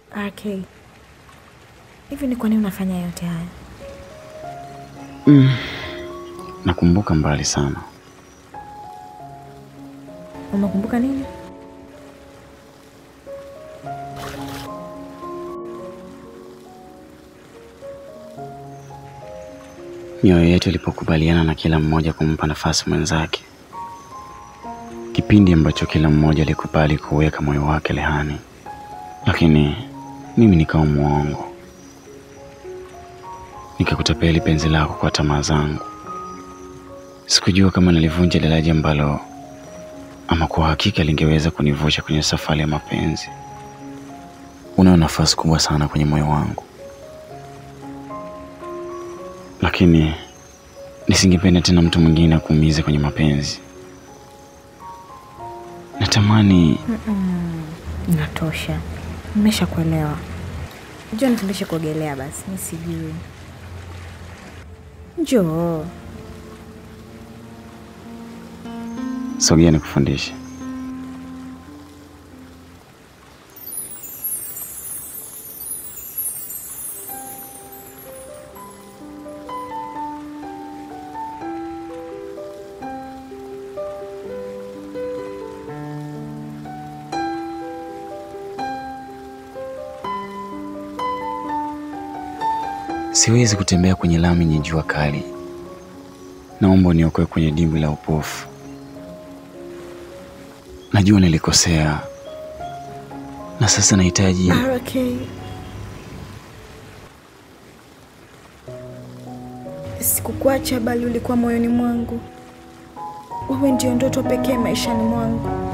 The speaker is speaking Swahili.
RK, hivi ni kwa nini unafanya yote haya? Mm. Nakumbuka mbali sana. Umekumbuka nini? Mioyo yetu ilipokubaliana na kila mmoja kumpa nafasi mwenzake, kipindi ambacho kila mmoja alikubali kuweka moyo wake rehani, lakini mimi nikawa mwongo, nikakutapeli penzi lako kwa tamaa zangu. Sikujua kama nilivunja daraja ambalo ama kwa hakika lingeweza kunivusha kwenye safari ya mapenzi. Una nafasi kubwa sana kwenye moyo wangu, lakini nisingependa tena mtu mwingine akuumize kwenye mapenzi. Natamani Inatosha, nimeshakuelewa. Njoo nifundishe kuogelea basi, mi sijui. Njoo. sogea nikufundishe. Siwezi kutembea kwenye lami yenye jua kali. Naomba uniokoe kwenye dimbwi la upofu. Najua nilikosea na sasa nahitaji RK. Sikukuacha bali ulikuwa moyoni mwangu. Wewe ndio ndoto pekee maishani mwangu.